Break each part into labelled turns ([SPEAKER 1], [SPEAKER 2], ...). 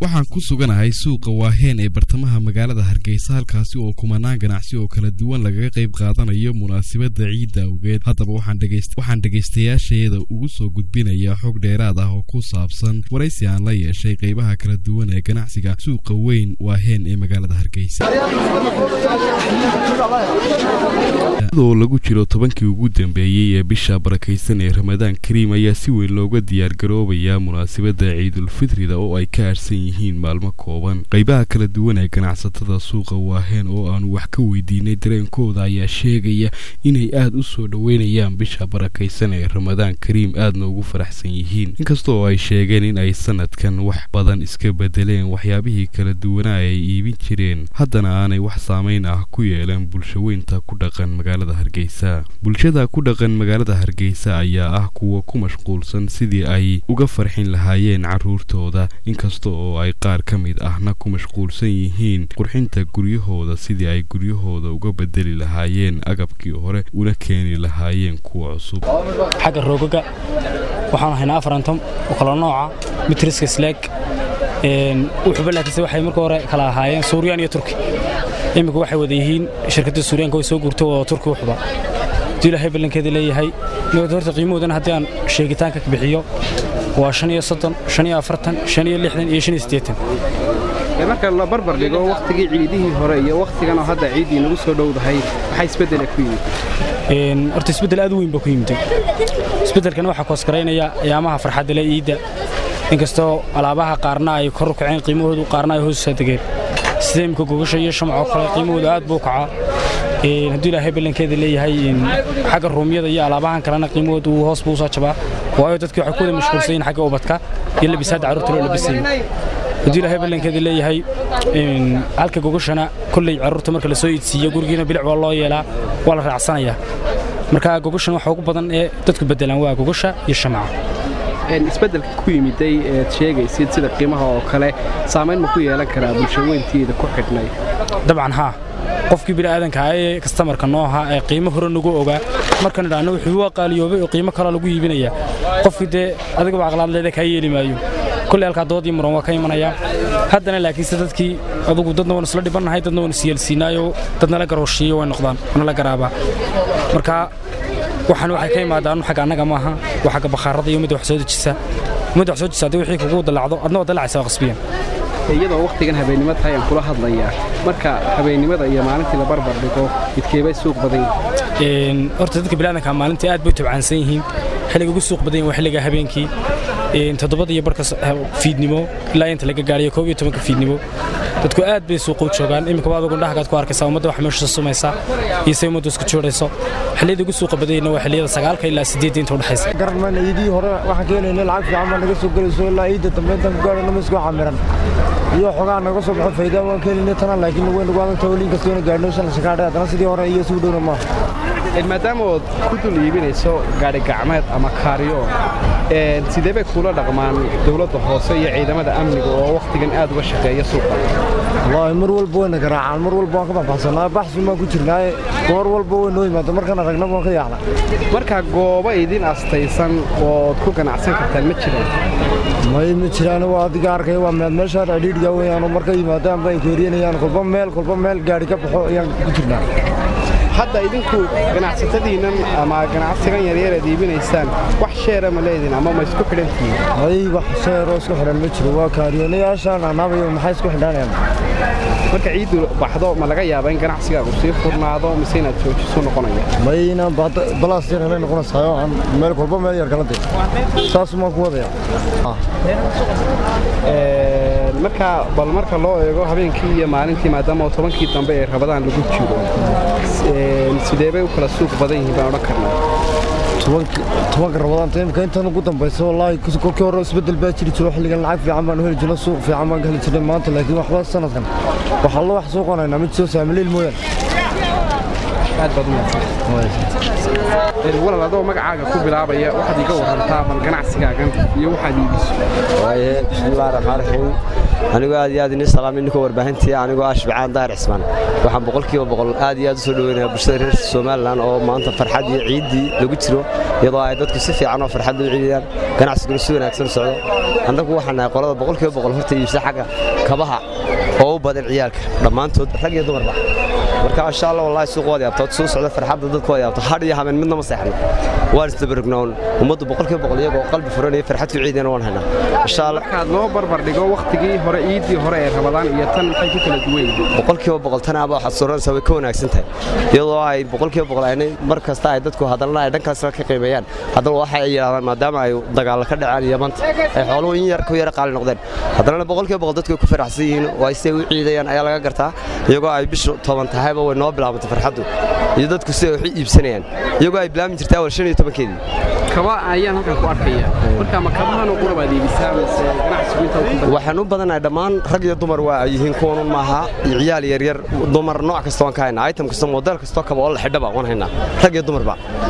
[SPEAKER 1] waxaan ku suganahay suuqa waaheen ee bartamaha magaalada hargeysa halkaasi oo kumanaan ganacsi oo kala duwan lagaga qayb qaadanayo munaasabadda ciidda awgeed haddaba waxaan dhegaystayaasheeda ugu soo gudbinayaa xog dheeraad ah oo ku saabsan waraysi aan la yeeshay qaybaha kala duwan ee ganacsiga suuqa weyn waaheen ee magaalada hargeysa oo lagu jiro tobankii ugu dambeeyey ee bisha barakaysan ee ramadaan kariim ayaa si weyn looga diyaargaroobayaa munaasabadda ciidulfitrida oo ay ka aadhsan yihiin maalmo kooban qaybaha kala duwan ee ganacsatada suuqa waaheen oo aanu wax ka weydiinay dareenkooda ayaa sheegaya inay aada u soo dhoweynayaan bisha barakaysan ee ramadaan kariim aadna ugu faraxsan yihiin inkasta oo ay sheegeen in ay sanadkan wax badan iska bedeleen waxyaabihii kala duwanaa ay iibin jireen haddana aanay wax saamayn ah ku yeelan bulshaweynta ku dhaqan magaalada hargeysa bulshada ku dhaqan magaalada hargeysa ayaa ah kuwa ku mashquulsan sidii ay uga farxin lahaayeen caruurtooda inkasta oo ay qaar ka mid ahna ku mashquulsan yihiin qurxinta guryahooda sidii ay guryahooda uga bedeli lahaayeen agabkii hore una keeni lahaayeen kuwa cusub
[SPEAKER 2] xagga roogaga waxaanu haynaa afarantom oo kala nooca mitriska slaag wuxuuba laakiinse waxay marka hore kala ahaayeen suuriyaan iyo turki imika waxay wada yihiin shirkadda suuriyaanka way soo guurtay oo turki wuxuba haduu ilaahay ballankeeda leeyahay horta qiimahoodana haddii aan sheegitaanka bixiyo waa shan iyo soddon shan iyo afartan shan iyo lixdan iyo shan iyo siddeetan
[SPEAKER 3] marka la barbar dhigo wakhtigii ciidihii hore iyo wakhtigan oo hadda ciiddii nagu soo dhowdahay maxaa isbeddela ku yimid
[SPEAKER 2] horta isbeddel aad u weyn baa ku yimid isbeddelkana waxaa koosgaraynaya ayaamaha farxadda le iidda inkastoo alaabaha qaarna ay kor u kaceen qiimahoodu qaarna ay hoos degeen sida imika gogasha iyo shamcoo kale qiimahoodu aad buu kacaa hadduu ilaahay ballankeeda leeyahay xagga ruumyada iyo alaabahan kalena qiimahoodu hoos buu usoo jabaa waayo dadkii waxay ku wada mashquulsan yihin xagga ubadka iyo labisaadda carruurta loo labisayo hadduu ilaahay ballankeeda leeyahay halka gogashana kolley carruurta marka la soo iidsiiyo gurigiina bilic waa loo yeelaa waa la raacsanayaa marka gogashan waxa ugu badan ee dadku beddelaan waa gogasha iyo shamca
[SPEAKER 3] isbeddelka ku yimiday eed sheegaysid sida qiimaha oo kale saamayn ma ku yeelan karaa bulshaweyntiida ku xidhnay
[SPEAKER 2] dabcan haa qofkii bini'aadanka ah ee kastamarka noo ahaa ee qiimo hore nagu ogaa markaan idhaahno wuxuu waa qaaliyoobay oo qiimo kaloo lagu iibinayaa qofkii dee adigaba aqlaadleeda kaa yeeli maayo kolley halkaa doodii muran waa ka imanayaa haddana laakiinse dadkii adugu dadna waan isla dhibannahay dadna waan isyeelsiinaayoo dadnala garooshiiyo way noqdaan nala garaabaa marka waxaan waxay ka imaadaan xagga annaga maaha waa xagga bakhaarada iyo ummadda wax soo dejisa ummadda wax soo dejisa haddii wixii kugu dallacdo adna waa dallacaysa waa qasbiyan
[SPEAKER 3] iyadoo wakhtigan habeennimo tahay aan kula hadlayaa marka habeennimada iyo maalintii la barbar dhigo midkeebay suuq badan
[SPEAKER 2] yihiin horta dadka bilaadanka maalintii aad bay u tabcaansan yihiin xilliga ugu suuq badan yihin waa xilliga habeenkii toddobada iyo barka fiidnimo ilaa inta laga gaadhiyo koob iyo tobanka fiidnimo dadku aad bay suuqa u joogaan iminkaba adag indhahagaad ku arkaysaa ummadda wax meesha sumaysa iyo say ummaddu isku joodhayso xilliyada ugu suuqa badanyna waa xilliyada sagaalka ilaa sideedda inta udhexaysa
[SPEAKER 4] garanmayna iidii hore waxaan keenayna lacag fiican baa naga soo gelayso ilaa iidda dambe intaan ku gaadhayna ma isku camiran iyo xogaa naga soo baxo faydaa waan keenayna tana laakiin way nagu adagta weliin kastoona gaadhno shan shakaadhe haddana sidii hore iyo isugu dhowna maaha
[SPEAKER 3] maadaama ood ku dul iibinayso gaadhi gacmeed ama kaariyo sidee bay kuula dhaqmaan dowladda hoose iyo ciidamada amniga oo wakhtigan aad uga shaqeeya suuqa
[SPEAKER 4] wallaahi mar walba wayna garaacaan mar walba waan ka baxbaxsanaa baxsun baan ku jirnaaye goor walba way noo yimaado markaan aragna waan ka yaacna
[SPEAKER 3] marka goobo idin astaysan ood ku ganacsan kartaan ma jiraan
[SPEAKER 4] may ma jiraan waa adiga arkaya waa meed meeshaan adhiidhga weyaanoo marka yimaadaan bay keeriyanayaan kolba meel kolba meel gaadhi ka baxo ayaan ku jirnaa
[SPEAKER 3] hadda idinku ganacsatadiinnan ama ganacsigan yaryar aad iibinaysaan wax sheera ma leedin ama ma isku xidhantihiin
[SPEAKER 4] hay wax sheeroo isku xidhan ma jiro waa kaariyoonayaashaan anaabayo maxay isku xidhanayaan
[SPEAKER 3] marka ciiddu baxdo ma laga yaaba in ganacsigaagu sii furnaado mise inaad joojiso noqonaya
[SPEAKER 4] may inaan balaas yar helay noqonaysayo aan meel kolba meel yar kala day saasumaan ku wadaya
[SPEAKER 3] marka bal marka loo eego habeenkii iyo maalintii maadaama oo tobankii dambe ee rabadaan lagu jiro sidee bay u kala suuq badan yihiin baan odhan karnaa
[SPEAKER 4] tobanka rabadaanta imika intan ugu dambaysa wallaahi kolkii hore isbeddel baa jiri jiro xilligan lacag fiican baan heli jirno suuq fiican baan ka heli jirnay maanta laakiin waxba sanadkan waxaa la wax suuqanaynaa mid soo saamiliil mooyaan
[SPEAKER 3] aad baad umahadsan walal adoo magacaaga ku bilaabaya waxaad iga warantaa bal ganacsigaagan iyo waxaad iibiso
[SPEAKER 5] waaye bismillahi raxmaan raxiim anigoo aad iyo aad inii salaamay ninkoo warbaahintii anigoo ah shibcaan daahir cismaan waxaan boqolkiiba boqol aad iyo aad u soo dhoweynayaa bulshada reer somalilan oo maanta farxad iyo ciiddii lagu jiro iyadoo ay dadku si fiican oo farxad u ciidayaan ganacsiguna si wanaagsan u socdo annagu waxaan nahay qolada boqolkiiba boqol horta iibsa xagga kabaha oo u badan ciyaalka dhammaantood rag iyo dumarba marka insha allah wallahi suuq waad yaabtood suu socda farxadda dadku waad yaabto hadh iyo habeen midna ma seexno waan isdabarognoon ummaddu boqolkiiba boqol iyagoo qalbi furan iyo farxad ku ciidayna waan haynaa insha allah
[SPEAKER 3] markaad loo barbar dhigo wakhtigii hore iiddii hore ee rabadaan iyo tan maxay ku kala duwan yihiin
[SPEAKER 5] boqolkiiba boqol tanaaba waxaad suuranaysaa way ka wanaagsan tahay iyadoo ay boqolkiiba boqol aynay mar kasta ay dadku hadalna ay dhankaasla ka qiimeeyaan haddana waxay yidhahdaan maadaama ay dagaalla ka dhaceen yamanta ay xooluhu in yar ku yara qaali noqdeen haddana boqolkiiba boqol dadku way ku faraxsan yihiin oo ay siday u ciidayaan ayaa laga gartaa iyagoo ay bishu toban tahayba way noo bilaabantay farxaddu iyo dadku siday wax u iibsanayaan iyagoo ay bilaabmi jirtaa awal shan iyo tobankeedii
[SPEAKER 3] kaba ayaan halkan ku arkaya marka ma kabahan oo qura baad iibisaa mise ganacsigu inta ku badan
[SPEAKER 5] waxaan u badanahay dhammaan rag iyo dumar waa ay yihiin kuwanun maaha iyo ciyaal yaryar dumar nooc kasta waan ka haynaa item kasta model kastoo kaba oo la xidhaba waan haynaa rag iyo dumarba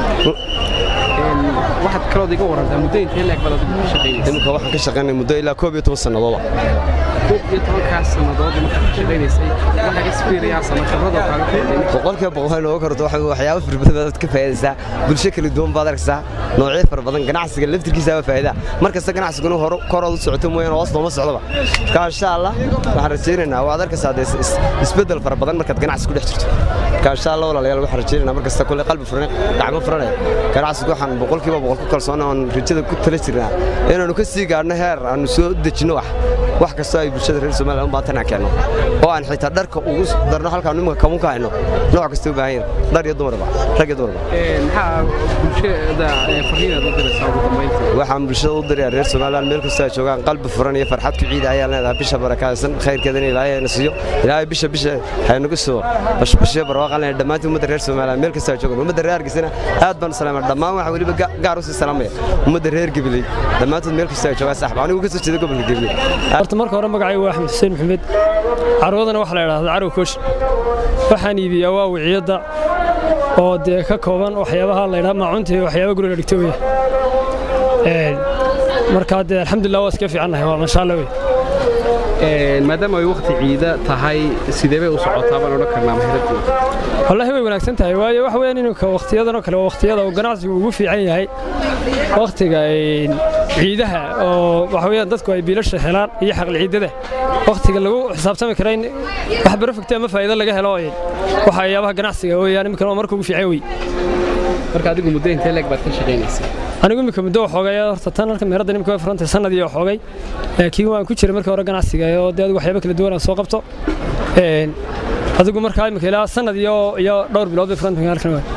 [SPEAKER 3] waxaad kalood iga warantaa muddo intee leeg baad adigu ka shaqaynaysa
[SPEAKER 5] iminka waxaan ka shaqaynay muddo ilaa koob iyo toban sannadooda
[SPEAKER 3] koob iyo tobankaas sannadood markaad ka shaqaynaysay waxaa experience ama khibradoo kaaga kordhay
[SPEAKER 5] boqolkiiba boqol waxay nooga korto waxa waxyaabo fara badan baad ka faa'iidaysaa bulsho kala duwan baad arkaysaa noocyo fara badan ganacsiga laftirkiisa waa faa'iida mar kasta ganacsiguna hore korood u socoto mooyaane hoos looma socdoba marka insha allah waxaan rajaynaynaa waad arkaysaa dee is- isbeddel fara badan markaad ganacsi ku dhex jirto marka insha allah walaalayaal waxaan rajaynaynaa mar kasta kulle qalbi furan gacmo furanaya ganacsigu waxaan boqolkiiba boqol ku kalsoona oon rajada ku tala jirnaa inaannu ka sii gaadhno heer aannu soo dejinno wax wax kastoo ay bulshada reer somaliland u baahan aan keenno oo aan xitaa dharka ugu darno halkaan imika kamun ka hayno nooc kasta u baahan yahin dhar iyo dumarba rag iyo dumarba
[SPEAKER 3] maxaa bulshada ee fariinaad u diraysaa ugu dambayntii
[SPEAKER 5] waxaan bulshada u dirayaa reer somaliland meel kastoo ay joogaan qalbi furan iyo farxad ku ciida ayaan leedahay bisha barakaysan khayrkeedana ilaahay hayna siiyo ilaahay bisha bisha haynagu soo bashbashiyo barwaaqan leeyahay dhammaantiin ummadda reer somaliland meel kastoo ay joogaan ummadda reer hargeysana aad baan u salaamay dhammaan waxaan weliba ga- gaar u sii salaamaya ummadda reer gabiley dhammaantood meel kastoo ay joogaan saaxib anigu ka soo jeeda gobolka gabiley
[SPEAKER 6] horta marka hore magacaygu waa axmed xuseen maxamed carwadana waxaa la idhahdaa carwa koosh waxaan iibiyaa waa wiciyadda oo dee ka kooban waxyaabaha la ydhaha maacunta iyo waxyaaba guriga la dhigto weya Een, markaa dee alxamdulilah waa iska fiicannahay waa masha alla wey
[SPEAKER 3] maadaama ay wakhti ciida tahay sidee bay u socotaa baan odhan karnaa mahiradii
[SPEAKER 6] wallaahi way wanaagsan tahay waayo waxa weeyaan ininka wakhtiyadan oo kale waa wakhtiyada uu ganacsigu ugu fiican yahay wakhtiga een, ciidaha oo waxa weeyaan dadku ay biilasha helaan iyo xaqli ciidada wakhtiga lagu xisaabtami kara in wax barafagta ama faa'iido laga helo een, waxa yaabaha ganacsiga weeyaan iminkan waa marka ugu fiican wey
[SPEAKER 3] marka adigu muddo intee leeg baad ka shaqaynaysaa
[SPEAKER 6] anigu imika muddo waxoogay horta tan halka meeradda nimika way furantay sanadii waxoogay laakiin waan ku jiray markii hore ganacsiga oo dee adigu waxyaabo kala duwan aan soo qabto Een, adigu markaa imika ilaa sanad iyo iyo dhowr bilood bay furantay halkan waay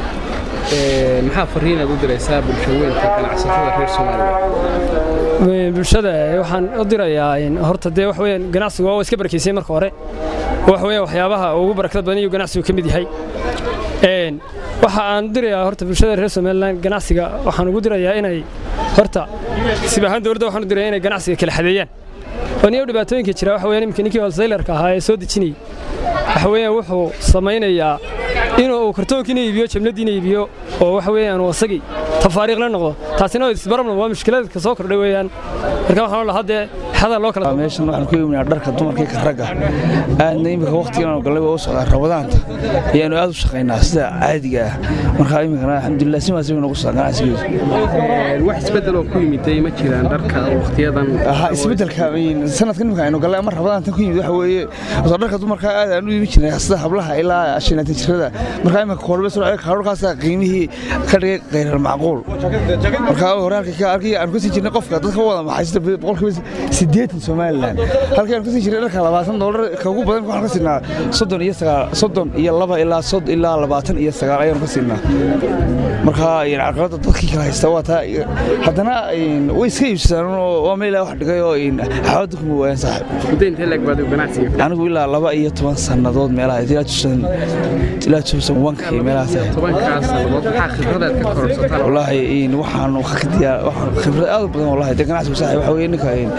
[SPEAKER 3] Ee, maxaa fariinaad u diraysaa bulshaweynka ganacsatada reer soomaaliya
[SPEAKER 6] Een, bulshada waxaan u dirayaa een, horta dee wax weeyaan ganacsigu waa iska barakeysay marka hore wax weeyaan waxyaabaha ugu barakada badan iyo ganacsigu ka mid yahay Een, waxa aan u dirayaa horta bulshada reer somaliland ganacsiga waxaan ugu dirayaa inay horta sib ahaan dowladda waxaan u dirayaa inay ganacsiga kala xadeeyaan oo niyo dhibaatooyinka jira waxa weeyaan imika ninkii wholesalerka ahaa ee soo dejinayay waxa weeyaan wuxuu samaynayaa inuu uu kartoonkiina iibiyo jabnadiina iibiyo oo waxa weeyaan uu asagii tafaariiq la noqdo taasina waa isbarabna waa mushkilada ka soo kordhay weeyaan marka waxaan lahaa dee xada loo kala
[SPEAKER 7] meeshan waxaan ku iibinaa dharka dumarka iyo ragga aadna imika waqtigan galay waa u socdaa rabadaanta ayaanu aad u shaqaynaa sida caadiga ah marka iminkana alxamdulilah si maasiga nagu socdaa ganacsigeedu
[SPEAKER 3] Ee, wax isbeddel oo ku yimiday ma jiraan dharka wakhtiyadan
[SPEAKER 7] aha isbedelka sanadkan imika aynu galay ama rabadaantan ku yimid waxa weeye soo dharka dumarka aad aan u iibin jirnay sida hablaha ilaa shanaatan jirada marka imika koorbe soo kaarurkaasa qiimihii ka dhigay khayrar macquul marka hore halka ka arkay aan ku sii jirnay qofka dadka wada maxay sida boqolkiiba sideetan somaliland halkii aan ku sii jirnay dharka labaatan doolar ka ugu badan waxaan ka siinaa soddon iyo sagaal soddon iyo laba ilaa sod ilaa labaatan iyo sagaal ayaanu ka siinaa marka yani caqabada dadkii kala haysta waa taa haddana way iska iibsadaan oo waa meel wax dhigay oo xawadda kuma waayaan saaxib
[SPEAKER 3] muddo intee leeg baad ganacsiga
[SPEAKER 7] anigu ilaa laba iyo toban sannadood meelaha ilaa tusan ilaa tusan wanka iyo meelahaas ahayd
[SPEAKER 3] tobankaas sannadood maxaa khibradaad ka kororsataan
[SPEAKER 7] wallaahi waxaan khibrad aad u badan wallaahi dee ganacsigu saaxib waxa weeye ninka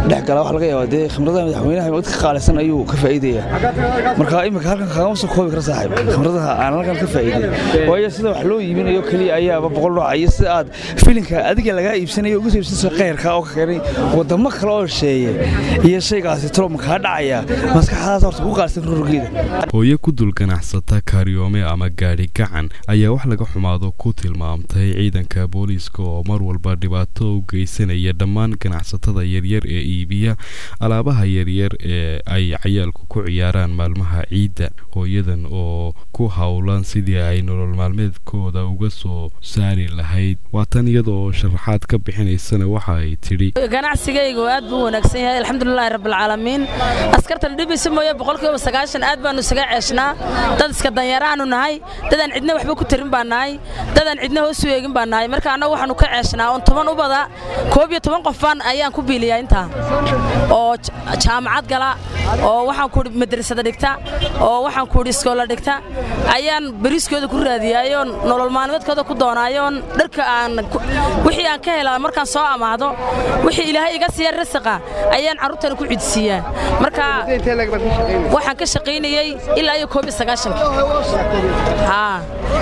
[SPEAKER 7] dhex gala waxa laga yaabaa dee khimradaha madaxweynaha mid ka qaalisan ayuu ka faa'iidaya marka imika halkan kagama soo koobi kara saaxiib khimradaha aan halkan ka faa'iiday waayo sida wax loo iibinayo keliya ayaaba boqol nooc iyo sida aad filinka adiga lagaa iibsanayo uga soo iibsanayso khayrka oo ka keenay wadamo kale oo sheeye iyo shaygaasi talo makaa dhacaya maskaxdaas horta ku qaalisan rurgeeda
[SPEAKER 1] hooyo ku dul ganacsata kaaryoome ama gaadhi gacan ayaa wax laga xumaado ku tilmaamtay ciidanka booliiska oo mar walba dhibaato u geysanaya dhammaan ganacsatada yaryar ee iibiya alaabaha yaryar ee ay cayaalku ku ciyaaraan maalmaha ciidda hooyadan oo ku howlan sidii ay nolol maalmeedkooda uga soo saari lahayd waa tan iyada oo sharaxaad ka bixinaysana waxa ay tidhi
[SPEAKER 8] ganacsigaygu aad buu u wanaagsan yahay alxamdulilaahi rabbilcaalamiin askartan dhibaysa mooye boqolkiiba sagaashan aad baanu isaga ceeshnaa dad iska danyaraanu nahay dadaan cidna waxba ku tarin baa nahay dadaan cidna hoos u eegin baa nahay marka annagu waxaanu ka ceeshnaa oon toban u bada koob iyo toban qof baan ayaan ku biiliyaa intaa oo jaamacad gala oo waxaan kuhi madrasada dhigta oo waxaan kuhi iskoola dhigta ayaan beriiskooda ku raadiyaayoon nolol maalmeedkooda ku doonaayoon dharka aan wixii aan ka helaa markaan soo amaahdo wixii ilaahay iga siiya rasiqa ayaan carruurtana ku cidsiiyaa marka waxaan ka shaqaynayey ilaa iyo koob iyo sagaashanka haa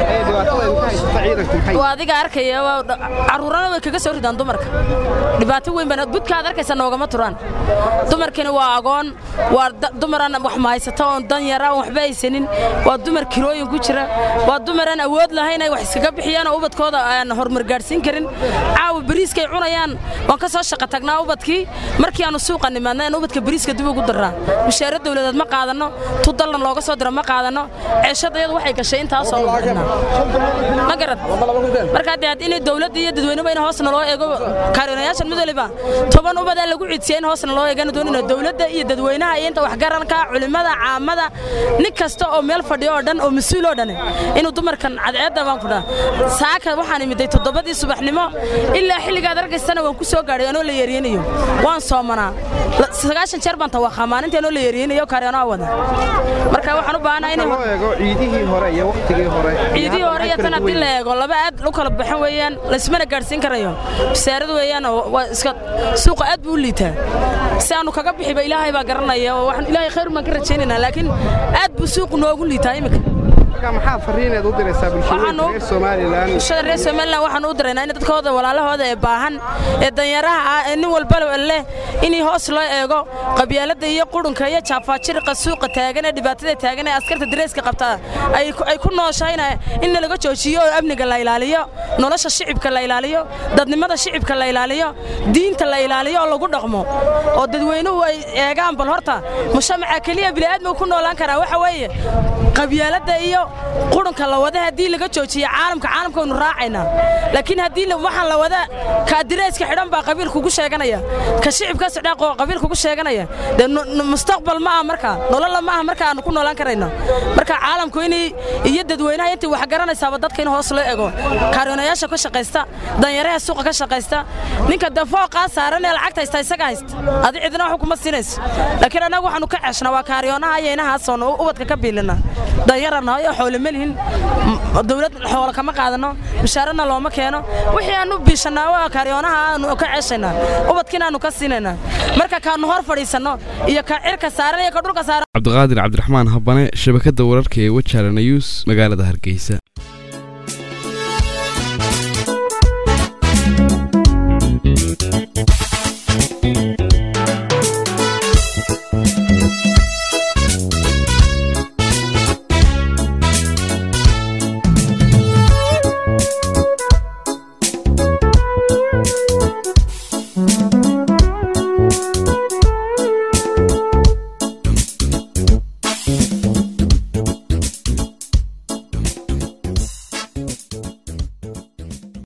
[SPEAKER 8] waa adiga arkaya carruurana way kaga soo ridaan dumarka dhibaato weyn baan budkaad arkaysa noogama turaan dumarkani waa agoon waa dumaraan wax mahaysata oon dan yara oon waxba haysanin waa dumar kirooyin ku jira waa dumaraan awood lahayn ay wax iskaga bixiyaan oo ubadkooda aan horumar gaadhsiin karin caawa bariiskay cunayaan waan ka soo shaqa tagnaa ubadkii markii aanu suuqa nimaadna aan ubadka bariiska dib ugu darraa mushaaro dawladeed ma qaadanno tu dallan looga soo diro ma qaadanno ceeshadayadu waxay gashay intaasoo ma garad markaa dee had inay dawladda iyo dadweynuba in hoosna loo eego kaarinayaashan mid waliba toban ubadaa lagu cidsiya in hoosna loo eegana doonina dawladda iyo dadweynaha iyo inta waxgaranka culimmada caamada nin kasta oo meel fadhiyo oo dhan oo mas-uul oo dhan inuu dumarkan cadceedda baan ku dhaha saaka waxaan imiday toddobadii subaxnimo ilaa xilligaad argaysana waan ku soo gaadhay anoo la yeeriyanayo waan soomanaa sagaashan jeer baan tawaqaa maalintii anoo la yeeriyanayo kaaryanoo wada marka waxaan u baahanaa in
[SPEAKER 3] ciidihii hore iyo waqtigii hore
[SPEAKER 8] ciidihii hore iyo tan haddii la eego laba aad u kala baxan weeyaan laysmana gaadhsiin karayo bisaaradu weeyaan waa iska suuqa aad buu u liitaa si aanu kaga bixiba ilaahay baa garanaya oo waxaan ilaahay khayr baan ka rajaynaynaa laakiin aad buu suuqu noogu liitaa imika
[SPEAKER 3] maxaa fariineed u diraysaa bulshada reer somalilan
[SPEAKER 8] bulshada reer somalilan waxaan u diraynaa in dadkooda walaalahooda ee baahan ee danyaraha ah ee nin walba leh inay hoos loo eego qabyaaladda iyo qurunka iyo jaafaajiriqa suuqa taagan ee dhibaatada taagan ee askarta dareeska qabta ay ku nooshayna in laga joojiyo oo amniga la ilaaliyo nolosha shicibka la ilaaliyo dadnimada shicibka la ilaaliyo diinta la ilaaliyo oo lagu dhaqmo oo dadweynuhu ay eegaan bal horta mujtamaca keliya bini'aadmiga ku noolaan karaa waxa weeye qabyaaladda iyo qurunka la wada haddii laga joojiyo caalamka caalamka waynu raacaynaa laakiin haddii waxaan la wada ka direyska xidhan baa qabiil kugu sheeganaya ka shicibka sidhaaqoo qabiil kugu sheeganaya dee mustaqbal ma aha markaa nololla ma aha marka aanu ku noolaan karayno marka caalamku inay iyo dadweynaha intii wax garanaysaaba dadka in hoos loo ego kaariyoonayaasha ka shaqaysta danyaraha suuqa ka shaqaysta ninka dee fooqaa saaran ee lacagta haysta isaga haysta adi cidina wax kuma siinayso laakiin annagu waxaanu ka ceeshnaa waa kaariyoonaha iyo inahaasoo ubadka ka biilina danyaranahay oo xoole ma lihin dawlad xoolo kama qaadano bishaarana looma keeno wixii aanu biishanaa waa kaariyoonaha aanu ka ceeshaynaa ubadkiina aanu ka siinaynaa marka kaanu hor fadhiisanno iyo ka cirka saaran iyo ka dhulka saaran
[SPEAKER 1] cabdiqaadir cabdiraxmaan habane shabakadda wararka ee wajaalana news magaalada hargeysa